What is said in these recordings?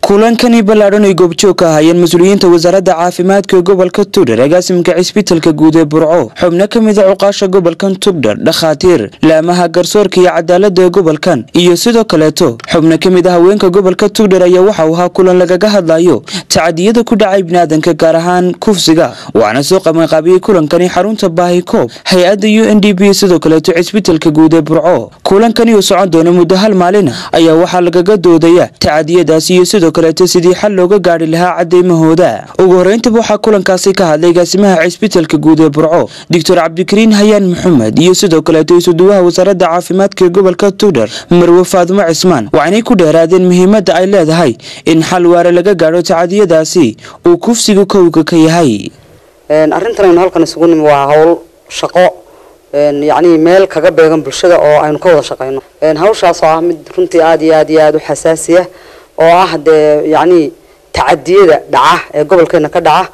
kulankani ballaadhan ay goobjoog ka ahaayeen mas-uuliyiinta wasaaradda caafimaadka ee gobolka tugdhar agaasimka cisbitalka guud ee burco xubno ka mid a cuqaasha gobolkan tugdhar dhakhaatiir laamaha garsoorka iyo cadaalada ee gobolkan iyo sidoo kaleeto xubno ka mid a haweenka gobolka tugdhar ayaa waxa uu ahaa kulan lagaga hadlayo tacadiyada ku dhacay biniaadanka gaar ahaan kufsiga waxaana soo qabanqaabiyey kulankani xarunta baahikoob hay-adda u n d b sidoo kaleeto cisbitalka guud ee burco kulankani uu socon doona muddo hal maalina ayaa waxaa lagaga doodaya tacadiyadaasi iyo sidoo kaleeto sidii xal looga gaari lahaa cadeymahooda ugu horeyntaba waxaa kulankaasi ka hadlay gaasimaha cisbitalka guud ee burco doctor cabdikariin hayaan maxamed iyo sidoo kaleeto isuduwaha wasaaradda caafimaadka ee gobolka tugdhar marwe faadumo cismaan waxaanay ku dheeraadeen muhiimadda ay leedahay in xal waare laga gaadho tacadiyadaasi uu kufsiga kowga ka yahay arrintan aynu halkan isugu nimi waa hawl shaqo yacni meel kaga beegan bulshada oo aynu ka wada shaqayno hawshaas oo ah mid runtii aada iyo aad iyo aada u xasaasiya oo ah dee yacni tacadiyada dhaca ee gobolkeena ka dhaca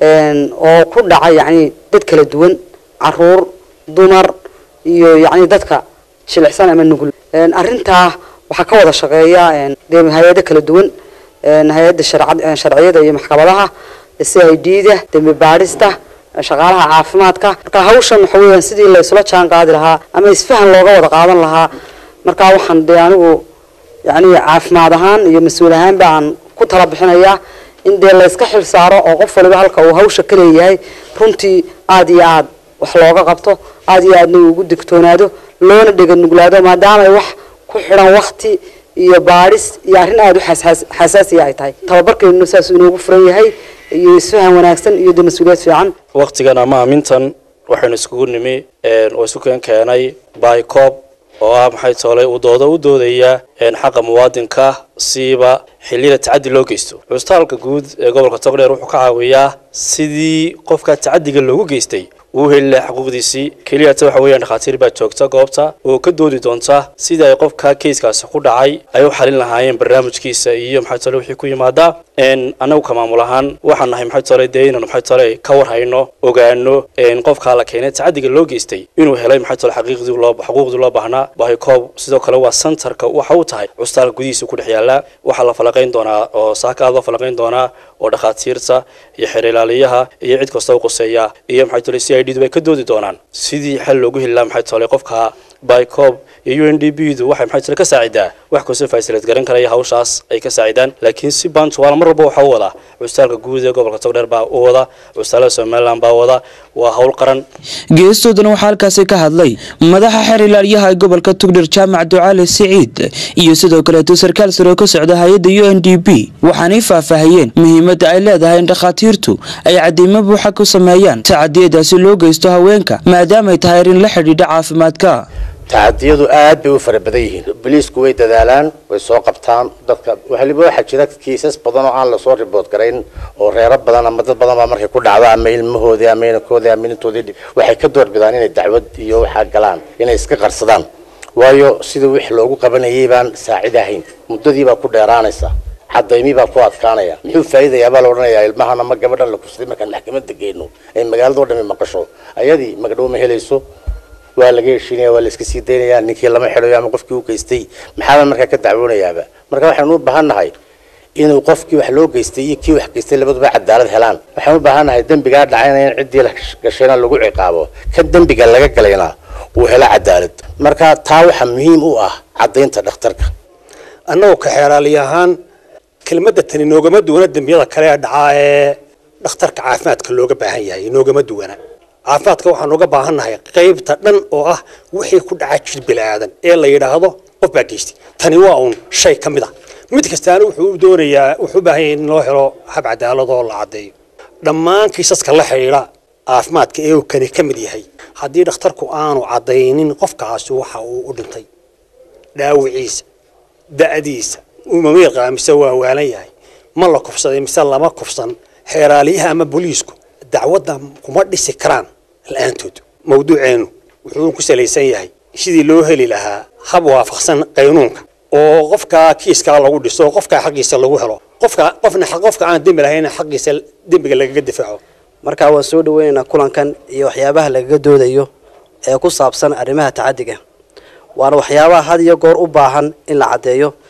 oo ku dhaca yacni dad kala duwan caruur dumar iyo yacni dadka jilicsan ama nugul arrintaa waxaa ka wada shaqeeya dee hay-ado kala duwan hay-adda sharciyada iyo maxkamadaha c i d da dembi baadhista shaqaalaha caafimaadka marka hawshan waxa weeyaan sidii la isula jaan qaadi lahaa ama isfahan looga wada qaadan lahaa marka waxaan dee anigu yacni caafimaad ahaan iyo mas-uul ahaanba aan ku tala bixinayaa in dee layska xil saaro oo qof waliba halka uu hawsha ka leeyahay runtii aada iyo aad wax looga qabto aada iyo aadna ugu digtoonaado loona dhega nuglaado maadaama ay wax ku xidhan wakti iyo baadhis iyo arrin aada u xasaasiya ay tahay tababarkeenu saas inoogu furan yahay iyo isfahan wanaagsan iyo de mas-uuliyad fiican waktigan ama amintan waxaynu iskugu nimi oo isu keen keenay baykoob oo ah maxay toolay uu doodo u doodaya xaqa muwaadinka siiba xilliyada tacadi loo geysto cusbitaalka guud ee gobolka togdheer wuxuu ka caawiyaa sidii qofka tacadiga loogu geystay uu heli laha xuquuqdiisii keliyata waxa weeyaan dhakhaatiir baa joogta goobta oo ka doodi doonta sidii ay qofka keiskaasi ku dhacay ay u xalin lahaayeen barnaamijkiisa iyo maxay tole wixii ku yimaadaa annagu ka maamul ahaan waxaan nahay maxay tole dee inaanu maxay tole ka warhayno ogaano qofkaa la keenay tacadiga loo geystay inuu helay maxay tole xaqiiqdii loo xuquuqdii loo baahnaa bahikoob sidoo kale waa centerka waxa uu tahay cusbitaalka gudihiisa ku dhex yaala waxaa la falaqayn doonaa oo saaka aad loo falaqayn doonaa oo dhakhaatiirta iyo xeer ilaaliyaha iyo cid kasta u quseeya iyo maxay tole c i d du ay ka doodi doonaan sidii xal loogu heli lahaa maxay tole qofka bycob iyo u n d b du waxay maxay tole ka saacidaa wax kastoo faasileed garan karaya hawshaas ay ka saacidaan laakiin si bantual mar walba waxaa u wadaa cusbitaalka guud ee gobolka togdheer baa u wada cusbitaalada somaliland baa wada waa hawl qaran geestoodana waxaa halkaasi ka hadlay madaxa xeer ilaaliyaha ee gobolka tugdhar jaamac ducaale siciid iyo sidoo kaleeto sarkaal sare oo ka socda hay-adda u n d b waxaanay faahfaahiyeen muhiimadda ay leedahay in dhakhaatiirtu ay cadeymo buuxa ku sameeyaan tacadiyadaasi loo geysto haweenka maadaamay tahay arrin la xidhiidha caafimaadka tacadiyadu aad bay u fara badan yihiin boliisku way dadaalaan way soo qabtaan dadka waliba waxaa jira kiisas badan oo aan lasoo ribood garayn oo reero badan ama dad badan baa markay ku dhacdo ama ilmahoodii ama inankoodii ama inantoodii waxay ka doorbidaan inay dacwad iyo waxaa galaan inay iska qarsadaan waayo sida wix loogu qabanayay baan saacid ahayn muddadii baa ku dheeraanaysa cadaymii baa ku adkaanaya muxuu faa'iidayaa baa la odhanayaa ilmahan ama gabadhan la kufsaday markaan maxkamadda geyno ay magaalado dhami maqasho ayadii magdhow ma helayso waa laga heshiinaya waa la iska sii daynaya ninkii lama xidhayo ama qofkii u geystay maxaaba markaa ka dacwoonayaaba marka waxaynu u baahan nahay inuu qofkii wax loo geystay iyo kii wax geystay labaduba cadaalad helaan waxaan u baahan nahay dembigaa dhacayna in ciddii la gashayna lagu ciqaabo kan dembiga laga galayna uu helo cadaalad marka taa waxaa muhiim u ah caddaynta dhakhtarka annagoo ka xeeraali ahaan kelmadda tani noogama duwana dembiyada kale ee dhacaa ee dhakhtarka caafimaadka looga baahan yahay noogama duwana caafimaadka waxaan uga baahannahay qaybta dhan oo ah wixii ku dhaca jir bilaadan ee la yidhaahdo qof baa geystay tani waa uun shay ka mid a mid kastaana wuxuu u doonayaa wuxuu u baahan yahay in loo helo hab cadaalad oo la caddeeyo dhammaan kiisaska la xidhiidha caafimaadka ee uu kani ka mid yahay haddii dhakhtarku aanu caddaynin qofkaasi waxa uu u dhintay dhaawiciisa da'diisa uma miiqaa mise waa waalan yahay ma la kufsaday mise lama kufsan xeeraaliyaha ama booliisku dacwadda kuma dhisi karaan la-aantood mawduuceenu wuxuu ku salaysan yahay sidii loo heli lahaa hab waafaqsan qaynuunka oo qofka kiiskaa lagu dhiso qofka xaqiisa lagu helo qofka qofna qofka aan dembi lahayn xaqiisa dembiga lagaga difaaco marka waan soo dhaweynaynaa kulankan iyo waxyaabaha lagaga doodayo ee ku saabsan arrimaha tacadiga waana waxyaabaha had iyo goor u baahan in la caddeeyo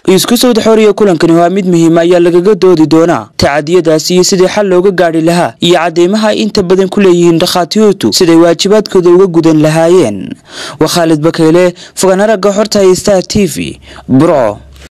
isku sawda xooriya kulankani waa mid muhiima ayaa lagaga doodi doonaa tacadiyadaasi iyo sidii xal looga gaadhi lahaa iyo cadeymaha ay inta badan ku leeyihiin dhakhaatiirtu siday waajibaadkooda uga gudan lahaayeen waa khaalid bakayle fogaan aragga xorta star t v burco